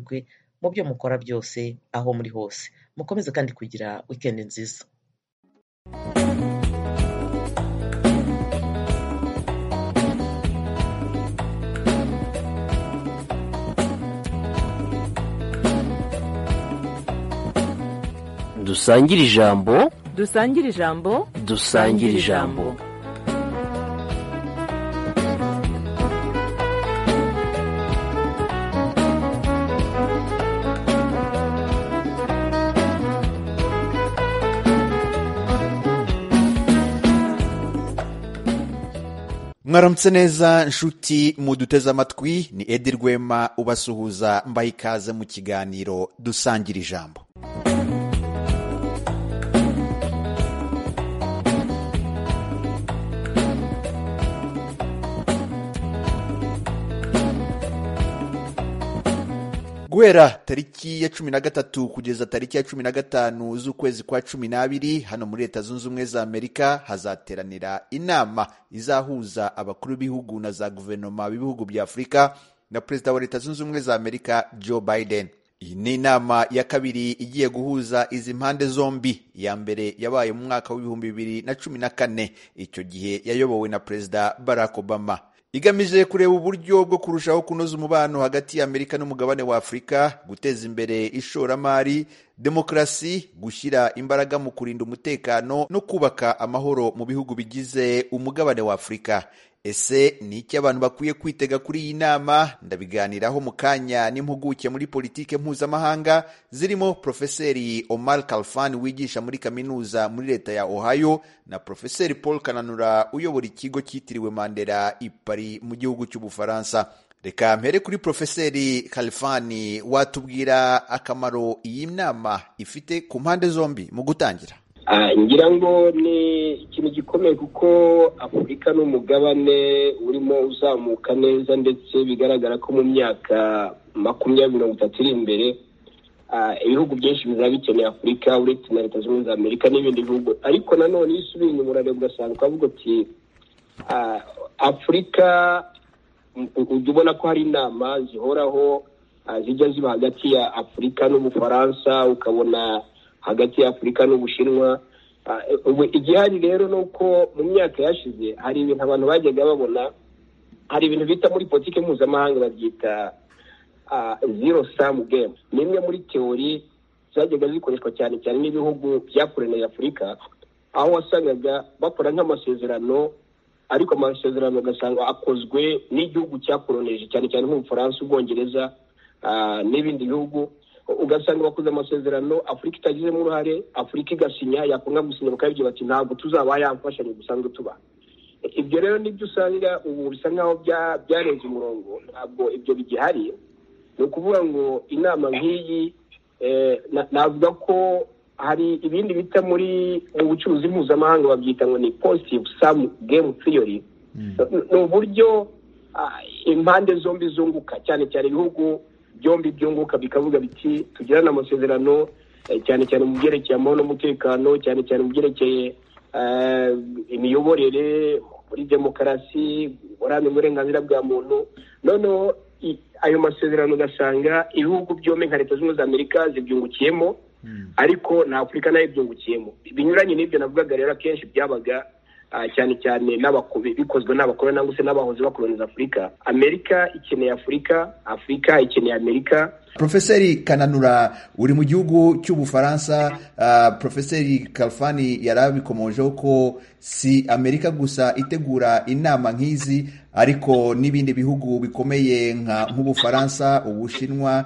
muzagerwe mu byo mukora byose aho muri hose mukomeze kandi kugira wikendi nziza dusangire ijambo dusangire ijambo dusangire ijambo mwaramutse neza nshuti muduteze amatwi ni edi rwema ubasuhuza mbaye ikaze mu kiganiro dusangira ijambo guhera tariki ya cumi na gatatu kugeza tariki ya cumi na gatanu z'ukwezi kwa cumi n'abiri hano muri leta zunze ubumwe za amerika hazateranira inama izahuza abakuru b'ibihugu na za guverinoma b'ibihugu bya afurika na perezida wa leta zunze ubumwe za amerika joe biden iyi ni inama ya kabiri igiye guhuza izi mpande zombi iya mbere yabaye mu mwaka w'ibihumbi bibiri na cumi na kane icyo gihe yayobowe na perezida barack obama igamije kureba uburyo bwo kurushaho kunoza umubano hagati y'amerika n'umugabane wa afurika guteza imbere ishoramari demokarasi gushyira imbaraga mu kurinda umutekano no kubaka amahoro mu bihugu bigize umugabane wa afurika ese ni iki abantu bakwiye kwitega kuri iyi nama ndabiganiraho mu kanya n'impuguke muri politike mpuzamahanga zirimo profeseri omar kalfan wigisha muri kaminuza muri leta ya ohio na profeseri paul kananura uyobora ikigo cyitiriwe mandela i paris mu gihugu cy'ubufaransa reka mpere kuri profeseri kalifani watubwira akamaro iyi nama ifite ku mpande zombi mu gutangira ngira ngo ni ikintu gikomeye kuko afurika ni umugabane urimo uzamuka neza ndetse bigaragara ko mu myaka makumyabiri mirongo itatu iri imbere ibihugu byinshi bizaba bikeneye afurika uretse na leta zunze ubumwe za amerika n'ibindi bihugu ariko nanone iyo usubiye inyuma urareba ugasanga ukavuga uti afurika ujya ubona ko hari inama zihoraho zijya ziba hagati ya afurika n'ubufaransa ukabona hagati ya afurika n'ubushinwa igihari rero ni uko mu myaka yashize hari ibintu abantu bajyaga babona hari ibintu bita muri politiki mpuzamahanga babyita zero samu gemu ni imwe muri teori zajyaga zikoreshwa cyane cyane n'ibihugu byakorewe afurika aho wasangaga bakora nk'amasezerano ariko amasezerano ugasanga akozwe n'igihugu cyakoronije cyane cyane nk'ubufaransa ubwongereza n'ibindi bihugu ugasanga bakoze amasezerano afurika itagizemo uruhare afurika igasinya yakunga gusinya bakabibwira bati ntabwo tuzaba yamfashanya dusanzwe tuba ibyo rero nibyo usanga ubu bisa nkaho byarenze umurongo ntabwo ibyo bigihari ni ukuvuga ngo inama nk'iyi navuga ko hari ibindi bita muri mu bucuruzi mpuzamahanga babyita ngo ni positive samu gemu theory ni uburyo impande zombi zunguka cyane cyane ibihugu byombi byunguka bikavuga biti tugirane amasezerano cyane cyane mu byerekeye amahoro n'umutekano cyane cyane mu byerekeye imiyoborere muri demokarasi uburambe uburenganzira bwa muntu noneho ayo masezerano ugasanga ibihugu byombi nka leta zunze ubumwe za amerika zibyungukiyemo ariko na afurika nayo ibyungukiyemo binyuranye n'ibyo navugaga rero akenshi byabaga cyane cyane bikozwe n'abakuru nangwa se n'abahoze bakoroniza afurika amerika ikeneye afurika afurika ikeneye amerika profeseri kananura uri mu gihugu cy'ubufaransa profeseri kalfani yari abikomojeho ko si amerika gusa itegura inama nk'izi ariko n'ibindi bihugu bikomeye nk'ubufaransa ubushinwa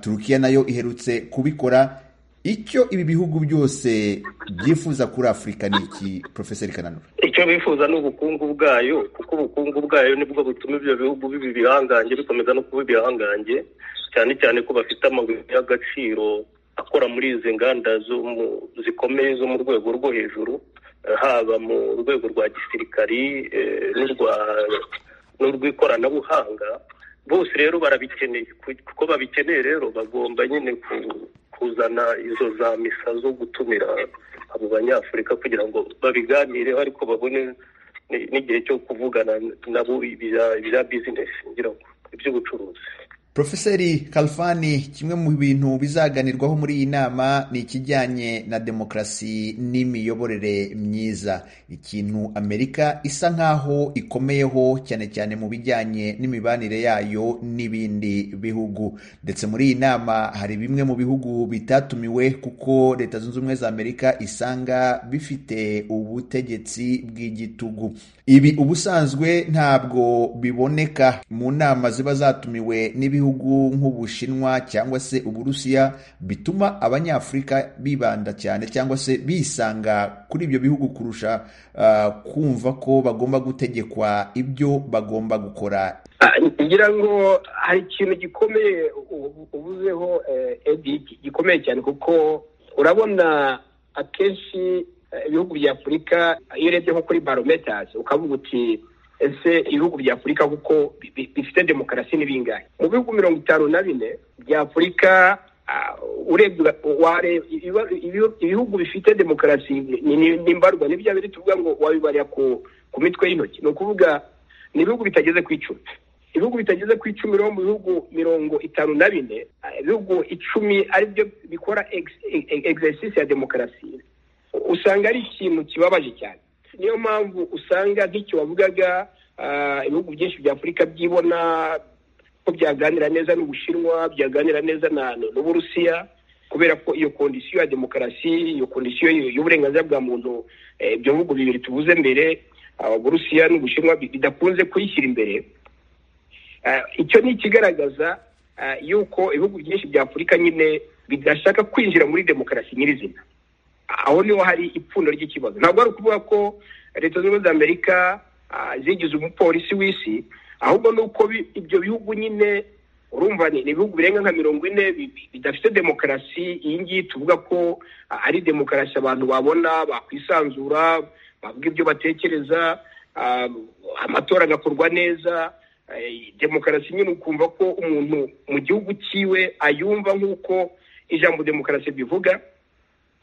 turukiya nayo iherutse kubikora icyo ibi bihugu byose byifuza kuri afurika ni iki profeseri kananura icyo bifuza ni ubukungu bwayo kuko ubukungu bwayo nibwo butuma ibyo bihugu biba ibihangange bikomeza no kuba ibihangange cyane cyane ko bafite amabuye y'agaciro akora muri izi nganda zikomeye zo mu rwego rwo hejuru haba mu rwego rwa gisirikari n'urw'ikoranabuhanga bose rero barabikeneye kuko babikeneye rero bagomba nyine kuzana izo za misa zo gutumira abo banyafurika kugira ngo babiganireho ariko babone n'igihe cyo kuvugana nabo ibya bizinesi ngira ngo iby'ubucuruzi Profeseri Kalfani kimwe mu bintu bizaganirwaho muri iyi nama ni ikijyanye na demokarasi n'imiyoborere myiza ikintu Amerika isa nkaho ikomeyeho cyane cyane mu bijyanye n'imibanire yayo n'ibindi bihugu ndetse muri iyi nama hari bimwe mu bihugu bitatumiwe kuko Leta Zunze Ubumwe za Amerika isanga bifite ubutegetsi bw'igitugu ibi ubusanzwe ntabwo biboneka mu nama ziba zatumiwe n'ibihugu nk'ubushinwa cyangwa se uburusiya bituma abanyafurika bibanda cyane cyangwa se bisanga kuri ibyo bihugu kurusha ah, kumva ko bagomba gutegekwa ibyo bagomba gukora Ah, ngira ngo hari ikintu gikomeye ubu- uvuzeho eh, edi gikomeye cyane kuko urabona akenshi eh, ibihugu bya afurika iyo urebye nko kuri barometers ukavuga uti ese ibihugu bya afurika kuko bi- bi- bifite demokarasi ni bingahe mu bihugu mirongo itanu na bine bya afurika ah, urebye uga- wareba ibiba- ibihu- ibihugu bifite demokarasi ni- ni- nimbarwa ni bya biri tuvuga ngo wabibarira ku ku mitwe y'intoki ni ukuvuga ni ibihugu bitageze ku icumi ibihugu bitageze ku icumi rero mu bihugu mirongo itanu na bine eh, ibihugu icumi aribyo bikora exercise ya demokarasi usanga ari ikintu kibabaje cyane niyo mpamvu usanga nk'icyo wavugaga ah, ibihugu byinshi bya afurika byibona ko byaganira neza n'ubushinwa byaganira neza na n'uburusiya kubera ko iyo kondisiyo ya demokarasi iyo kondisiyo y- y'uburenganzira bwa muntu eh, ibyo bihugu bibiri tuvuze mbere ah, uburusiya n'ubushinwa bi- bidakunze kuyishyira imbere Eh, icyo ni ikigaragaza eh, yuko ibihugu byinshi bya afurika nyine bidashaka kwinjira muri demokarasi nyirizina aho niho hari ipfundo ry'ikibazo ntabwo ari ukuvuga ko leta zunze ubumwe za amerika ah, zigize umupolisi w'isi ahubwo ni uko bi- ibyo bihugu nyine urumva ni ni ibihugu birenga nka mirongo ine bi- bi- bidafite demokarasi iyi ngiyi tuvuga ko ah, ari demokarasi abantu babona bakwisanzura bavuga ibyo batekereza ah, amatora agakorwa neza eh, demokarasi nyine ukumva ko umuntu mu gihugu cyiwe ayumva nk'uko ijambo demokarasi bivuga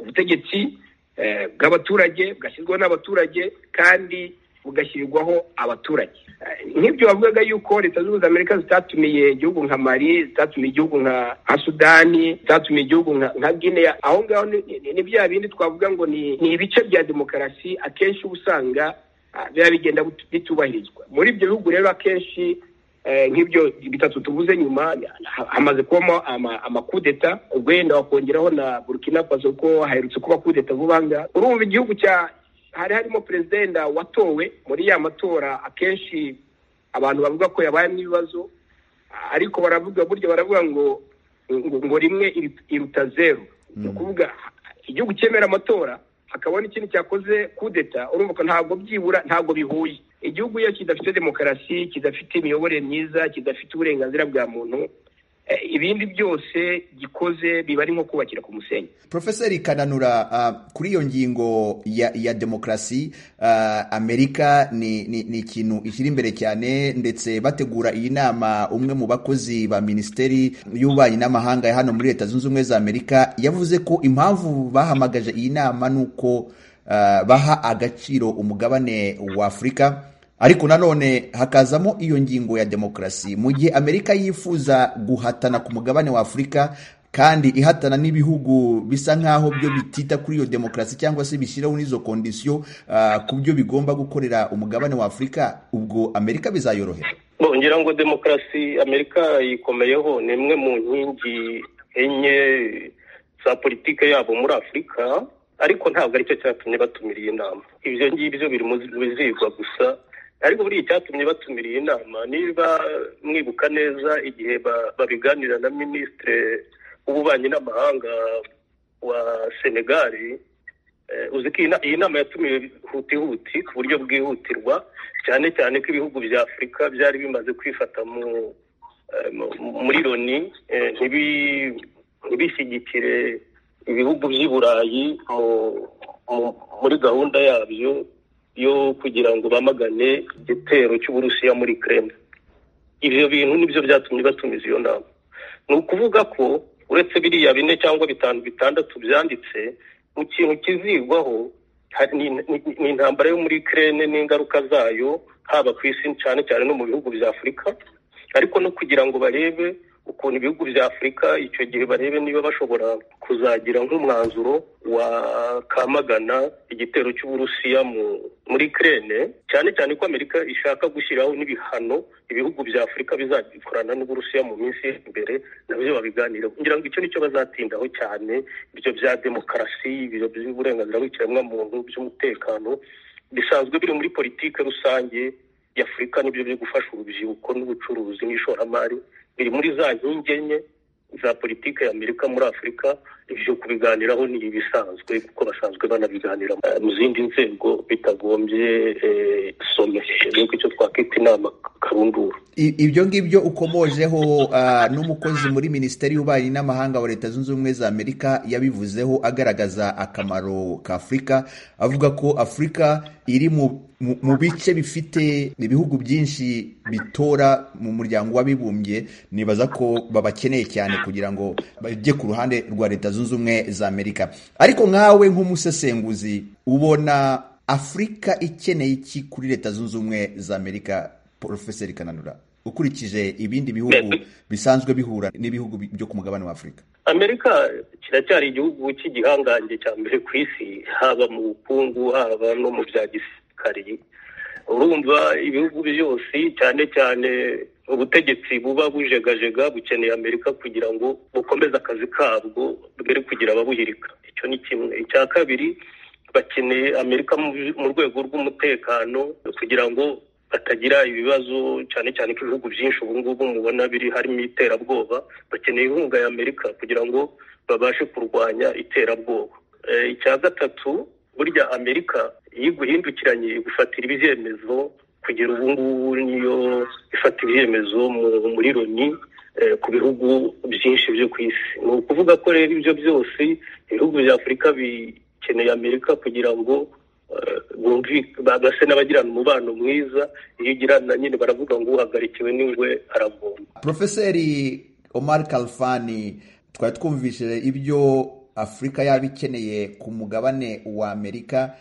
ubutegetsi eh, bw'abaturage bwashyirwaho n'abaturage kandi bugashyirirwaho abaturage Eh, nk'ibyo bavugaga yuko leta zunze ubumwe za amerika zitatumiye igihugu nka mali zitatumiye igihugu nka nka sudani zitatumiye igihugu nka nka guinea aho ngaho ni- ni- ni bya bindi twavuga ngo ni ni ibice bya demokarasi akenshi uba usanga ah, biba bigenda bitu- bitubahirizwa muri ibyo bihugu rero akenshi eh, nk'ibyo bitatu tuvuze nyuma ha- hamaze kubamo ama- amakudeta ubwo yenda wakongeraho na burkina faso ko haherutse kuba kudeta vuba aha ngaha urumva igihugu cya hari harimo perezida watowe muri ya matora akenshi abantu bavuga ko yabayemo ibibazo ariko baravuga burya baravuga ngo ngo, ngo rimwe iru- iruta zeru ni ukuvuga igihugu cyemera amatora hakabona ikindi cyakoze kudeta urumva ko ntabwo byibura ntabwo bihuye igihugu iyo kidafite demokarasi kidafite imiyoborere myiza kidafite uburenganzira bwa muntu eh, ibindi byose gikoze biba ari nko kubakira ku musenyi Profeseri Kananura uh, kuri iyo ngingo ya, ya demokarasi uh, Amerika ni, ni, ni ikintu ikiri imbere cyane ndetse bategura iyi nama umwe mu bakozi ba Minisiteri y'Ububanyi n'Amahanga ya hano muri Leta Zunze Ubumwe za Amerika yavuze ko impamvu bahamagaje iyi nama ni uko uh, baha agaciro umugabane wa Afurika ariko nanone hakazamo iyo ngingo ya demokarasi mu gihe amerika yifuza guhatana ku mugabane wa afurika kandi ihatana n'ibihugu bisa nk'aho byo bitita kuri iyo demokarasi cyangwa se bishyiraho n'izo kondisiyo ah, ku byo bigomba gukorera umugabane wa afurika ubwo amerika bizayorohera Bo, ngira ngo demokarasi amerika yikomeyeho ni imwe mu nkingi enye za politike yabo muri afurika ariko ntabwo aricyo cyatumye batumira iyi nama ibyo ngibyo biri mu bizigwa gusa ariko buriya icyatumye batumira iyi nama niba mwibuka neza igihe ba- babiganira na minisitiri w'ububanyi n'amahanga wa senegali Eh, uzi ko iyi na- iyi nama yatumiwe hutihuti ku buryo bwihutirwa cyane cyane ko ibihugu bya afurika byari bimaze kwifata mu eh, mu- muri loni eh, ntibi- ntibishyigikire ibihugu by'i burayi mu- mu- muri gahunda yabyo yo kugira ngo bamagane igitero cy'uburusiya muri kremlin ibyo bintu nibyo byatumye batumiza iyo nama ni ukuvuga ko uretse biriya bine cyangwa bitanu bitandatu byanditse mu kintu kizigwaho hari- ni ni- ni intambara yo muri kirene n'ingaruka zayo haba ku isi cyane cyane no mu bihugu bya afurika ariko no kugira ngo barebe ukuntu ibihugu bya afurika icyo gihe barebe niba bashobora kuzagira nk'umwanzuro wakamagana igitero cy'uburusiya mu- muri kirene cyane cyane ko amerika ishaka gushyiraho n'ibihano ibihugu bya afurika bizakorana n'uburusiya mu minsi iri imbere nabyo babiganire kugira ngo icyo nicyo bazatindaho cyane ibyo bya demokarasi ibyo by'uburenganzira bw'ikiremwamuntu by'umutekano bisanzwe biri muri politiki rusange y'afurika n'ibyo byo gufasha urubyiruko n'ubucuruzi n'ishoramari biri muri za nkingi enye za politiki y'amerika muri afurika ibyo kubiganiraho ni ibisanzwe kuko basanzwe banabiganira eh, mu zindi nzego bitagombye eh, some nkuko icyo twakwita inama karundura I- ibyo ngibyo ukomojeho ah, n'umukozi muri minisiteri y'ububanyi n'amahanga wa leta zunze ubumwe za amerika yabivuzeho agaragaza akamaro ka afurika avuga ko afurika iri mu mu- mu bice bifite ibihugu byinshi bitora mu muryango w'abibumbye nibaza ko babakeneye cyane kugira ngo bajye ku ruhande rwa leta zunze ubumwe za amerika ariko nkawe nk'umusesenguzi ubona afurika ikeneye iki kuri leta zunze ubumwe za amerika porofeseri kananura ukurikije ibindi bihugu Mbese- bisanzwe bihura n'ibihugu bi- byo ku mugabane wa afurika amerika kiracyari igihugu cy'igihangange cya mbere ku isi haba mu bukungu haba no mu bya gisirikari urumva ibihugu byose cyane cyane ubutegetsi buba bujegajega bukeneye amerika kugira ngo bukomeze akazi kabwo mbere kugira ababuhirika icyo ni kimwe icya kabiri bakeneye amerika mu mu rwego rw'umutekano kugira ngo batagira ibibazo cyane cyane ko ibihugu byinshi ubu ngubu mubona biri harimo iterabwoba bakeneye inkunga ya amerika kugira ngo babashe kurwanya iterabwoba Eh, icya gatatu burya amerika iyo iguhindukiranye igufatira ibyemezo kugera ubu ngubu niyo ifata ibyemezo mu- muri loni eh, ku bihugu byinshi byo ku isi ni ukuvuga ko rero ibyo byose ibihugu bya afurika bikeneye amerika kugira ngo eh, bumvi- ba- base n'abagirana umubano mwiza iyo ugirana nyine baravuga ngo uhagarikiwe n'ingwe aravoma Profeseri Omar Kalfani twari twumvishije ibyo Afurika yaba ikeneye ku mugabane wa Amerika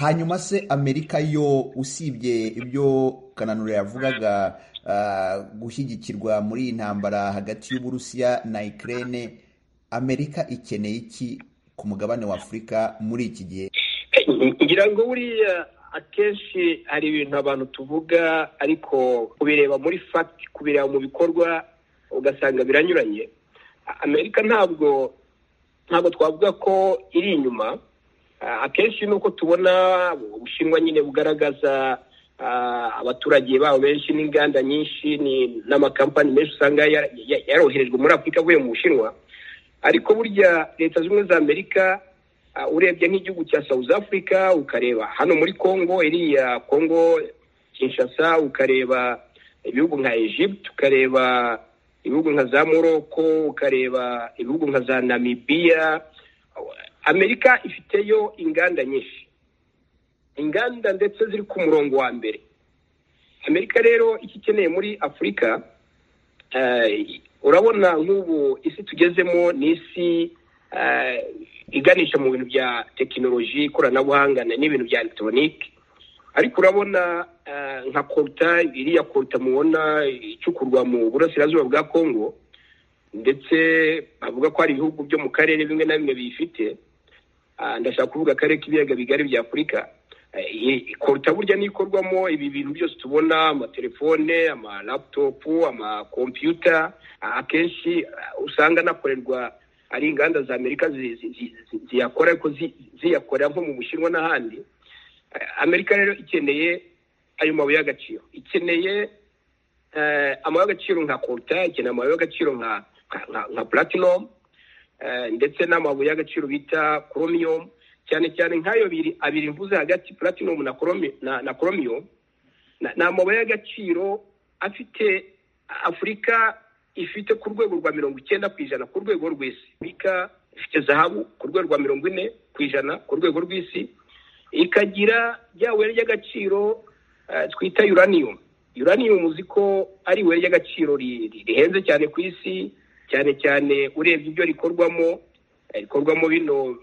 hanyuma se Amerika yo usibye ibyo Kananura yavugaga ah, gushyigikirwa muri iyi ntambara hagati y'Uburusiya na Ukraine Amerika ikeneye iki ku mugabane wa Afurika muri iki gihe ngira ngo buriya akenshi hari ibintu abantu tuvuga ariko kubireba muri fagiti kubireba mu bikorwa ugasanga biranyuranye A- amerika ntabwo ntabwo twavuga ko iri inyuma Ah, akenshi nuko tubona ubushinwa nyine bugaragaza ah, abaturage babo benshi n'inganda nyinshi ni- n'amakampani menshi usanga yara- ya- yaroherejwe muri afurika avuye mu bushinwa ariko burya leta zunze ubumwe za amerika Ah, urebye nk'igihugu cya south africa ukareba hano muri congo iriya congo kinshasa ukareba ibihugu nka egypt ukareba ibihugu nka za morocco ukareba ibihugu nka za namibia amerika ifiteyo inganda nyinshi inganda ndetse ziri ku murongo wa mbere amerika rero icyo ikeneye muri afurika eh, urabona nk'ubu isi tugezemo ni isi eh, iganisha mu bintu bya tekinoloji ikoranabuhanga na- n'ibintu bya elegitoronike ariko urabona eh, nka koruta iriya koruta mubona icukurwa mu burasirazuba bwa kongo ndetse bavuga ko hari ibihugu byo mu karere bimwe na bimwe biyifite Ah, ndashaka kuvuga akarere k'ibiyaga bigari bya afurika Eh, iyi- koruta burya n'ikorwamo ibi bintu byose tubona amatelefone amalaputopu amakompiyuta Ah, akenshi ah, usanga anakorerwa ari inganda za amerika zi- zi- zi- zi- ziyakora ariko zi- ziyakora nko mu bushinwa n'ahandi Eh, amerika rero ikeneye ayo mabuye y'agaciro ikeneye eh, amabuye y'agaciro nka koruta ikeneye amabuye y'agaciro nka nka- nka- nka platinum eh, ndetse n'amabuye y'agaciro bita chromium cyane cyane nk'ayo biri abiri mvuze hagati platinum na chromi- na- na chromium na- ni amabuye y'agaciro afite afurika ifite ku rwego rwa mirongo icyenda ku ijana ku rwego rw'isi afurika ifite zahabu ku rwego rwa mirongo ine ku ijana ku rwego rw'isi ikagira rya buye ry'agaciro eh, twita uranium uranium uzi ko ari ibuye ry'agaciro ri- ri- rihenze cyane ku isi cyane cyane urebye ibyo rikorwamo eh, rikorwamo bino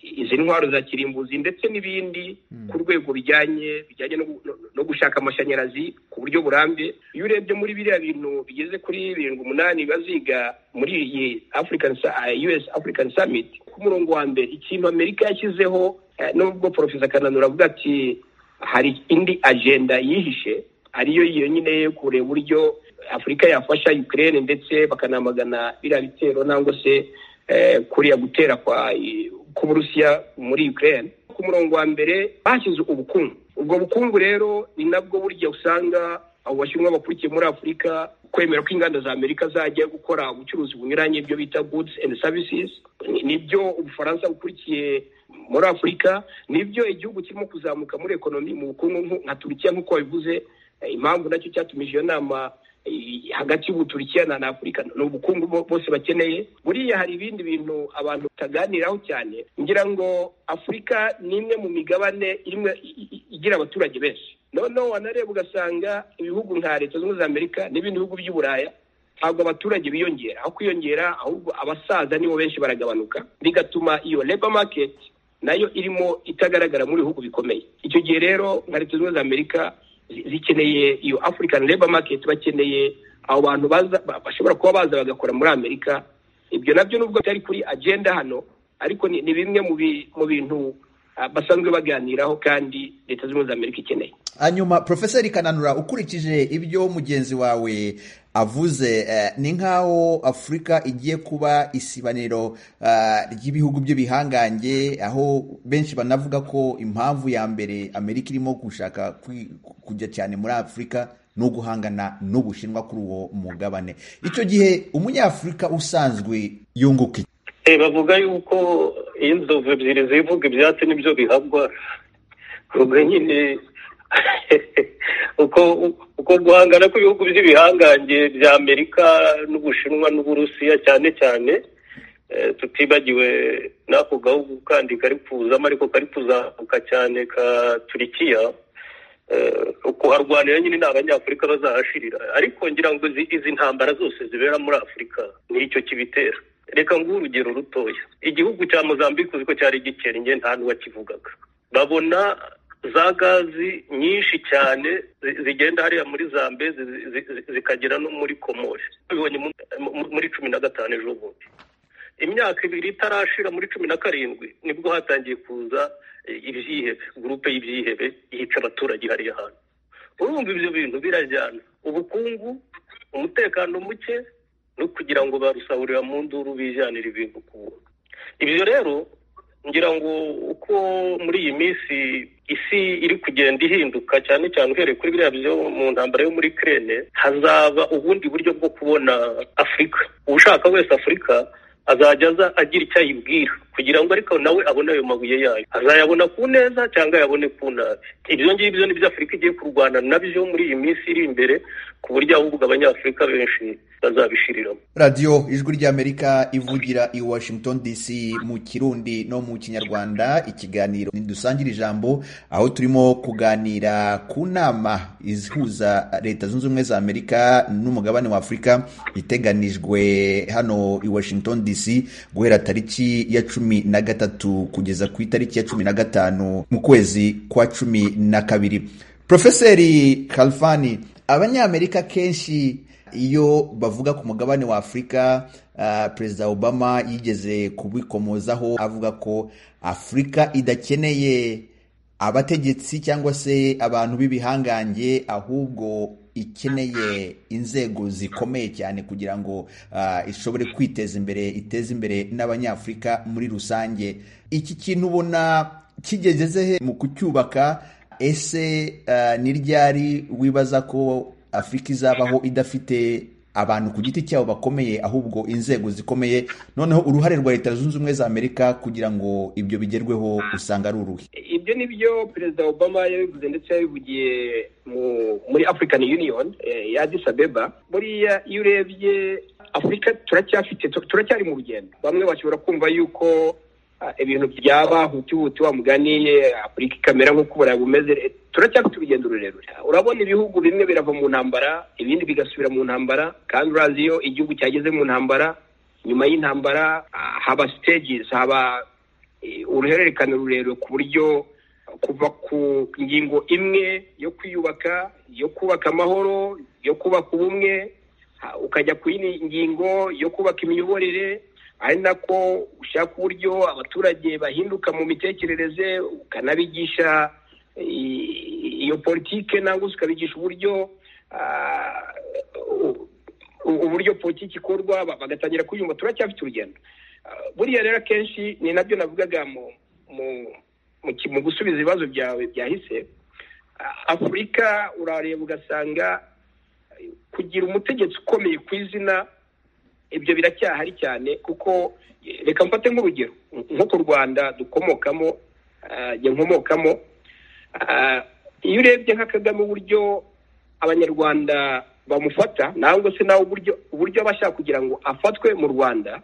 izi ntwaro za kirimbuzi ndetse n'ibindi ku rwego bijyanye bijyanye no gu- no- no gushaka amashanyarazi ku buryo burambye iyo urebye muri biriya bintu bigeze kuri birindwi umunani baziga muri iyi african Sa- eh, us african summit ku murongo wa mbere ikintu amerika yashyizeho eh, nubwo porofesa kananura avuga ati hari indi agenda yihishe ariyo iyo nyine yo kureba uburyo afurika yafasha ukraine ndetse bakanamagana biriya bitero nangwa se eh, kuriya gutera kwa i- k'uburusiya muri ukraine ku murongo wa mbere bashyize ubukungu ubwo bukungu rero ni nabwo burya usanga abo bashinwa bakurikiye muri afurika kwemera ko inganda za amerika zajya gukora ubucuruzi bunyuranye ibyo bita goods and services Ni- nibyo ubufaransa bukurikiye muri afurika nibyo igihugu kirimo kuzamuka muri ekonomi mu bukungu nku- nka turukiya nk'uko wabivuze Eh, impamvu nacyo cyatumije iyo nama eh, hagati y'ubuturikiya na na afurika ni ubukungu bo- bose bakeneye buriya hari ibindi bintu abantu bataganiraho cyane ngira ngo afurika ni imwe mu migabane imwe i- i- igira abaturage benshi noneho wanareba ugasanga ibihugu nka leta zunze ubumwe za amerika n'ibindi bihugu by'i buraya ntabwo abaturage biyongera aho kwiyongera ahubwo abasaza nibo benshi baragabanuka bigatuma iyo labor market nayo irimo itagaragara muri bihugu bikomeye icyo gihe rero nka leta zunze ubumwe za amerika zi- zikeneye iyo african labor market bakeneye abo bantu baza ba- bashobora kuba baza bagakora muri amerika ibyo nabyo nubwo bitari kuri agenda hano ariko ni, ni bimwe mu bi- mu bintu ah, basanzwe baganiraho kandi leta zunze ubumwe za amerika ikeneye hanyuma profeseri kananura ukurikije ibyo mugenzi wawe avuze eh, ni nk'aho afurika igiye kuba isibaniro eh, ry'ibihugu by'ibihangange aho benshi banavuga ko impamvu ya mbere amerika irimo gushaka kwi- kujya cyane muri afurika ni uguhangana n'ubushinwa kuri uwo mugabane icyo gihe umunyafurika usanzwe yunguka iki? Eh, bavuga yuko iyo inzovu ebyiri zivuga ibyatsi nibyo bihabwa ubwo nyine uko uko guhangana kw'ibihugu by'ibihangange bya amerika n'ubushinwa n'uburusiya cyane cyane eh, tutibagiwe n'ako gahugu kandi kari kuzamo ariko kari kuzamuka cyane ka turikiya eh, kuharwanira nyine ni abanyafurika bazahashirira ariko ngira ngo izi- izi ntambara zose zibera muri afurika nicyo kibitera reka nguhe urugero rutoya igihugu cya mozambique uzi ko cyari gikennye nta n'uwakivugaga babona za gazi nyinshi cyane zi- zigenda hariya muri zambezi zi- zi- zi- zikagera no muri komori tubibonye mu- mu- muri cumi na gatanu ejo bundi imyaka ibiri itarashira muri cumi na karindwi nibwo hatangiye kuza eh, ibyihebe gurupe y'ibyihebe yica abaturage hariya hantu urumva ibyo bintu birajyana ubukungu umutekano muke no kugira ngo barusahurira mu nduru bijyanira ibintu ku buntu ibyo rero ngira ngo uko muri iyi minsi isi iri kugenda ihinduka cyane cyane uhereye kuri biriya byo mu ntambara yo muri kirene hazaba ubundi buryo bwo kubona afurika ushaka wese afurika azajya aza agira icyo ayibwira kugira ngo ariko nawe abone ayo mabuye yayo azayabona ku neza cyangwa ayabone ku nabi ibyo ngibyo ni byo afurika igiye kurwana nabyo muri iyi minsi iri imbere ku buryo ahubwo abanyafurika benshi bazabishiriramo radiyo ijwi ry'amerika ivugira i washington dc mu kirundi no mu kinyarwanda ikiganiro ntidusangire ijambo aho turimo kuganira ku nama ihuza leta zunze ubumwe za amerika n'umugabane wa afurika iteganijwe hano i washington dc guhera tariki ya cumi na gatatu kugeza ku itariki ya cumi na gatanu mu kwezi kwa cumi na kabiri profeseri kalfani abanyamerika kenshi iyo bavuga ku mugabane wa afurika ah, perezida obama yigeze kubikomozaho avuga ko afurika idakeneye abategetsi cyangwa se abantu b'ibihangange ahubwo ikeneye inzego zikomeye cyane kugira ngo ah, ishobore kwiteza imbere iteze imbere n'abanyafurika muri rusange iki kintu ubona kigeze he mu kucyubaka ese eh, ni ryari wibaza ko afurika izabaho idafite abantu ku giti cyabo bakomeye ahubwo inzego zikomeye noneho uruhare rwa leta zunze ubumwe za amerika kugira ngo ibyo bigerweho usanga ari uruhe ibyo ni byo perezida obama yabivuze ndetse yabivugiye mu muri african union eh, ya addis abeba buriya iyo urebye afurika turacyafite tu- turacyari mu rugendo bamwe bashobora kumva yuko ah, ibintu byaba hutihuti wa mugani eh, afurika ikamera nk'uko uburayi bumeze Eh, turacyafite urugendo rurerure urabona ibihugu bimwe birava mu ntambara ibindi bigasubira mu ntambara kandi urazi iyo igihugu cyageze mu ntambara nyuma y'intambara ah, haba stages haba eh, uruhererekane rurerure ku buryo kuva ku ngingo imwe yo kwiyubaka yo kubaka amahoro yo kubaka ubumwe ha- ukajya ku yindi ngingo yo kubaka imiyoborere ari nako ushaka uburyo abaturage bahinduka mu mitekerereze ukanabigisha i- iyo politike nangwa se ukabigisha uburyo ah, u- u- uburyo politiki ikorwa ba- bagatangira kuyumva turacyafite urugendo Ah, buriya rero akenshi ni nabyo navugaga mu mu- mu ki- mu gusubiza ibibazo byawe byahise Ah, afurika urareba ugasanga eh, kugira umutegetsi ukomeye ku izina ibyo biracyahari cyane kuko eh, reka mfate nk'urugero nko ku rwanda dukomokamo ah, njye nkomokamo Ah, iyo urebye nka kagame uburyo abanyarwanda bamufata nangwa se nawe uburyo uburyo aba ashaka kugira ngo afatwe mu rwanda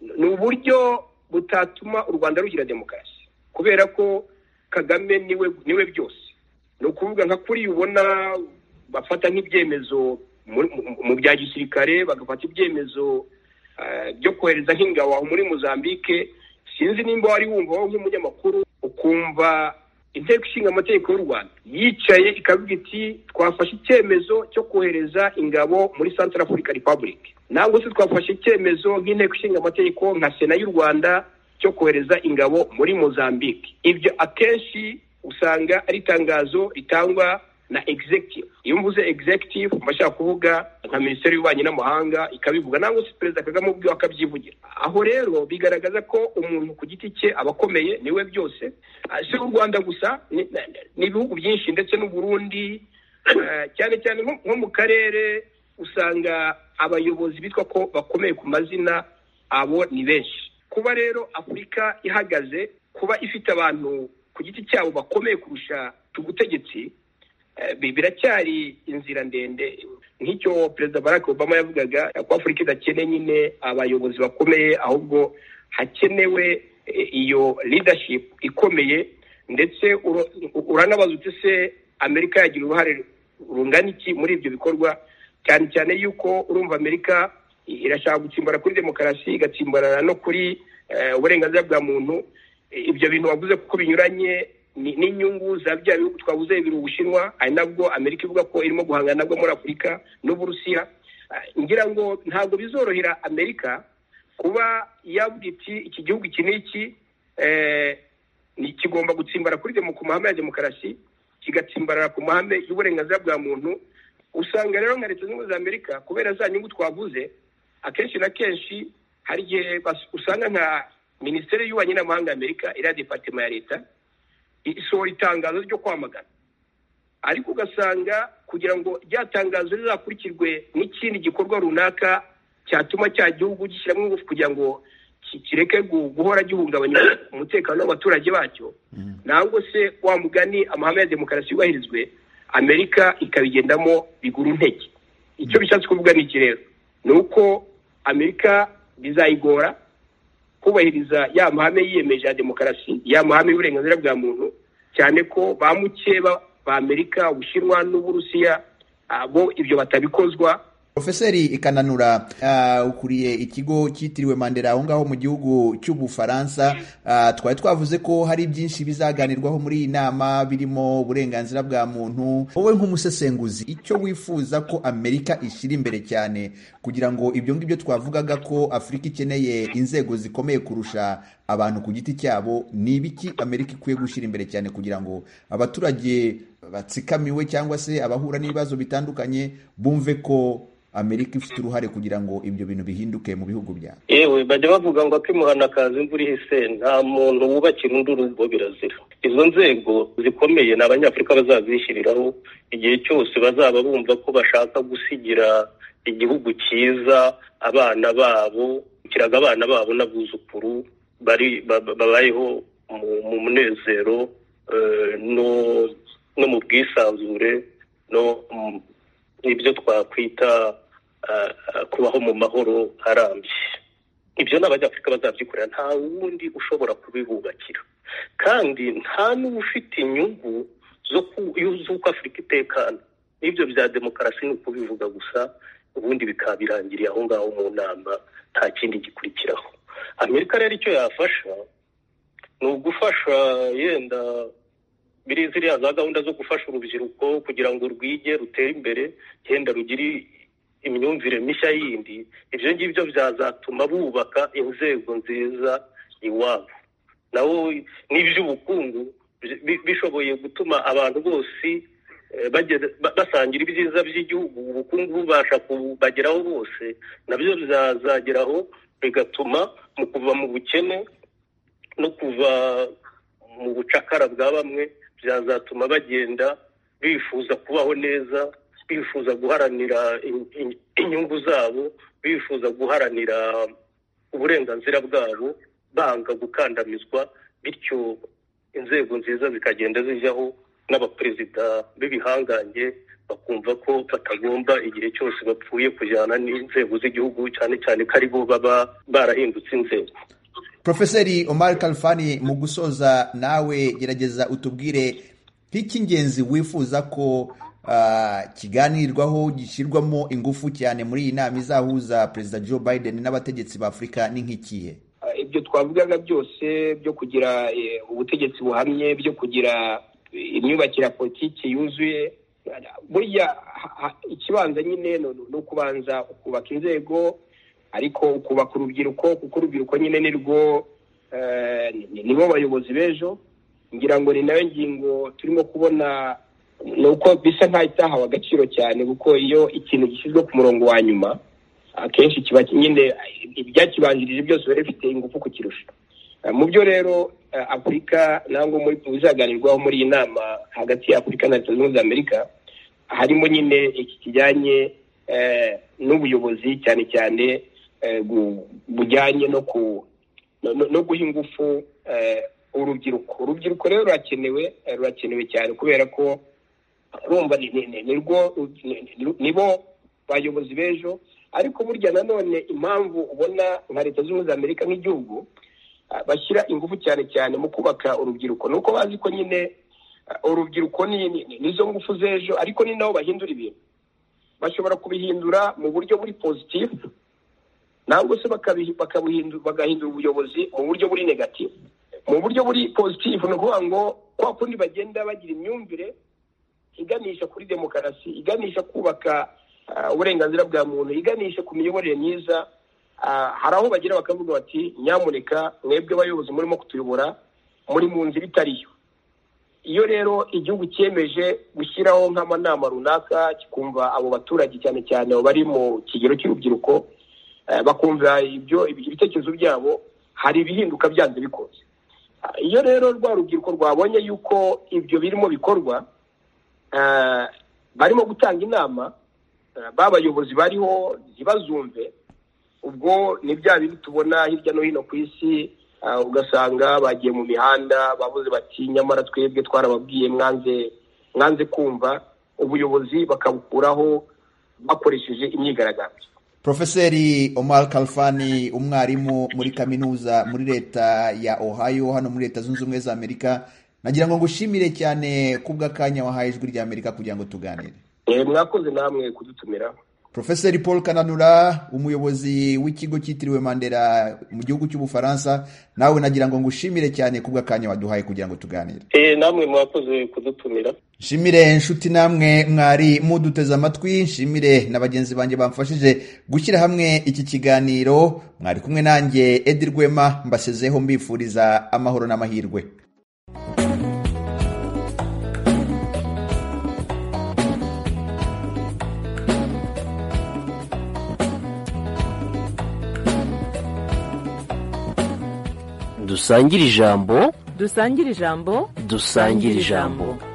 ni uburyo butatuma u rwanda rugira demokarasi kubera ko kagame niwe niwe byose ni ukuvuga nka kuri ubona bafata nk'ibyemezo muri- mu- mu bya gisirikare bagafata ibyemezo eh, byo kohereza nk'ingabo aho muri mozambique sinzi nimba wari wumva wowe nk'umunyamakuru ukumva inteko ishinga amategeko y'u rwanda yicaye ikavuga iti twafashe icyemezo cyo kohereza ingabo muri central africa republic nangwa se twafashe icyemezo nk'inteko ishinga amategeko nka sena y'u rwanda cyo kohereza ingabo muri mozambique ibyo akenshi usanga ari itangazo ritangwa na executive iyo mvuze executive mba nshaka kuvuga nka minisiteri y'ububanyi n'amahanga ikabivuga nangwa se perezida kagame ubwiwe akabyivugira aho rero bigaragaza ko umuntu ku giti cye aba akomeye niwe byose Ah, si u rwanda gusa ni- ni- ni ibihugu byinshi ndetse n'u Burundi eh, cyane cyane nko nko mu karere usanga abayobozi bitwa ko bakomeye ku mazina abo ni benshi kuba rero afurika ihagaze kuba ifite abantu ku giti cyabo bakomeye kurusha ubutegetsi Eh, bi- biracyari inzira ndende nk'icyo perezida barack obama yavugaga ko afurika idakeneye nyine abayobozi bakomeye ahubwo hakenewe eh, iyo leadership ikomeye ndetse uro- u- uranabaza uti se amerika yagira uruhare rungana iki muri ibyo bikorwa cyane cyane yuko urumva amerika i- irashaka gutsimbara kuri demokarasi igatsimbarana no kuri eh, uburenganzira bwa muntu ibyo bintu wavuze kuko binyuranye ni- n'inyungu za bya bihugu twavuze bibiri ubushinwa ari nabwo amerika ivuga ko irimo guhangana nabwo muri afurika n'uburusiya Ah, ngira ngo ntabwo bizorohera amerika kuba yavuga iti iki gihugu iki n'iki eh, ni- kigomba gutsimbara kuri demo ku mahame ya demokarasi kigatsimbarara ku mahame y'uburenganzira bwa muntu usanga rero nka leta zunze ubumwe za amerika kubera za nyungu twavuze akenshi na kenshi hari igihe bas- usanga nka minisiteri y'ububanyi n'amahanga ya amerika iriya departement ya leta isohora itangazo ryo kwamagana ariko ugasanga kugira ngo rya tangazo rizakurikirwe n'ikindi gikorwa runaka cyatuma cya gihugu gishyiramo ingufu kugira ngo ki- kireke gu- guhora gihungabanya umutekano w'abaturage bacyo nangwa se wa mugani amahame ya demokarasi yubahirizwe amerika ikabigendamo biguru intege icyo bishatse kuvuga ni iki rero ni uko amerika bizayigora kubahiriza ya mahame yiyemeje ya demokarasi ya mahame y'uburenganzira bwa muntu cyane ko ba mukeba ba amerika ubushinwa n'uburusiya ah, bo ibyo batabikozwa Profeseri Ikananura ah, ukuriye ikigo cyitiriwe Mandela aho ngaho mu gihugu cy'Ubufaransa ah, twari twavuze ko hari byinshi bizaganirwaho muri iyi nama birimo uburenganzira bwa muntu wowe nk'umusesenguzi icyo wifuza ko Amerika ishyira imbere cyane kugira ngo ibyo ngibyo twavugaga ko Afurika ikeneye inzego zikomeye kurusha abantu ku giti cyabo ni ibiki Amerika ikwiye gushyira imbere cyane kugira ngo abaturage batsikamiwe cyangwa se abahura n'ibibazo bitandukanye bumve ko amerika ifite uruhare kugira ngo ibyo bintu bihinduke mu bihugu byabo yewe bajya bavuga ngo akimuhana kaza imvura ihise nta muntu wubakira undi urugo birazira izo nzego zikomeye ni abanyafurika bazazishyiriraho igihe cyose bazaba bumva ko bashaka gusigira igihugu cyiza abana babo kiraga abana babo n'abuzukuru bari ba- ba- babayeho mu- mu munezero eh, no no mu bwisanzure no mu- n'ibyo twakwita ah, ah, kubaho mu mahoro arambye ibyo ni abanyafurika bazabyikorera nta wundi ushobora kubibubakira kandi nta n'uba ufite inyungu zo ku- z'uko afurika itekana n'ibyo bya demokarasi ni ukubivuga gusa ubundi bikaba birangiriye aho ngaho mu nama nta kindi gikurikiraho amerika rero icyo yafasha ni ugufasha yenda biri ziriya za gahunda zo gufasha urubyiruko kugira ngo rwige rutere imbere yenda rugire imyumvire mishya yindi ibyo ngibyo byazatuma bubaka inzego nziza iwabo nawo n'iby'ubukungu bi- bi- bishoboye gutuma abantu bose eh, bageze- ba- basangira ibyiza by'igihugu ubukungu bubasha kubageraho bose nabyo bizazageraho bigatuma mu kuva mu bukene no kuva mu bucakara bwa bamwe byazatuma bagenda bifuza kubaho neza bifuza guharanira in- in- inyungu zabo bifuza guharanira uburenganzira bwabo banga gukandamizwa bityo inzego nziza zikagenda zijyaho n'abaperezida b'ibihangange bakumva ko batagomba igihe cyose bapfuye kujyana n'inzego z'igihugu cyane cyane ko ari bo baba barahindutse inzego Profeseri Omar Kalfani mu gusoza nawe gerageza utubwire nk'icy'ingenzi wifuza ko ah, kiganirwaho gishyirwamo ingufu cyane muri iyi nama izahuza Perezida Joe Biden n'abategetsi ba Afurika ni nk'ikihe Ah, ibyo twavugaga byose byo kugira eh, ubutegetsi buhamye byo kugira eh, imyubakire ya politiki yuzuye Ah, burya ha- ha- ikibanza nyine ni ni ukubanza ukubaka inzego ariko ukubaka urubyiruko kuko urubyiruko nyine ni rwo eh, ni- nibo bayobozi b'ejo ngira ngo ni nayo ngingo turimo kubona ni uko bisa nk'aho itahawe agaciro cyane kuko iyo ikintu gishyizwe ku murongo wa nyuma akenshi kiba nyine ibyakibanjirije byose biba bifite ingufu kukirusha Eh, mu byo rero eh, afurika nangwa muri mu bizaganirwaho muri iyi nama hagati ya afurika na leta zunze ubumwe za amerika harimo nyine iki kijyanye eh, n'ubuyobozi cyane cyane eh, gu- bujyanye no ku no- no- no guha ingufu eh, urubyiruko urubyiruko rero rurakenewe eh, rurakenewe cyane kubera ko urumva ni- ni- ni- ni rwo- ni- ni- nibo bayobozi b'ejo ariko burya nanone impamvu ubona nka leta zunze ubumwe za amerika nk'igihugu ah, bashyira ingufu cyane cyane mu kubaka urubyiruko ni uko bazi ko nyine ah, urubyiruko ni- ni- ni- nizo ngufu z'ejo ariko ni nabo bahindura ibintu bashobora kubihindura mu buryo buri pozitifu nangwa se bakabihi- bakabuhindu- bagahindura ubuyobozi mu buryo buri negatifu mu buryo buri pozitifu ni ukuvuga ngo kwa kundi bagenda bagira imyumvire iganisha kuri demokarasi iganisha kubaka ah, uburenganzira bwa muntu iganisha ku miyoborere myiza Ah, hari aho bagera bakavuga bati nyamuneka mwebwe abayobozi murimo kutuyobora muri mu nzira itari yo iyo rero igihugu cyemeje gushyiraho nk'amanama runaka kikumva abo baturage cyane cyane abo bari mu kigero cy'urubyiruko eh, bakumva ibyo ibitekerezo byabo hari ibihinduka byanze bikunze Ah, iyo rero rwa rubyiruko rwabonye yuko ibyo birimo bikorwa eh, barimo gutanga inama eh, b'abayobozi bariho ntibazumve ubwo ni bya bindi tubona hirya no hino ku isi ah, ugasanga bagiye mu mihanda bavuze bati nyamara twebwe twarababwiye mwanze mwanze kumva ubuyobozi bakabukuraho bakoresheje imyigaragambyo Profeseri Omar Kalfani umwarimu muri kaminuza muri leta ya Ohio hano muri leta zunze ubumwe za Amerika nagira ngo ngushimire cyane kubw'akanya wahaye ijwi rya Amerika kugira ngo tuganire Eh, mwakoze namwe kudutumira Profeseri Paul Kananura umuyobozi w'ikigo cyitiriwe Mandela mu gihugu cy'Ubufaransa nawe nagira ngo ngushimire cyane kubw'akanya waduhaye kugira ngo tuganire Eh, namwe mwakoze kudutumira nshimire inshuti namwe mwari muduteze amatwi nshimire na bagenzi banjye bamfashije gushyira hamwe iki kiganiro mwari kumwe nanjye edi rwema mbasezeho mbifuriza amahoro n'amahirwe dusangire ijambo dusangire ijambo dusangire ijambo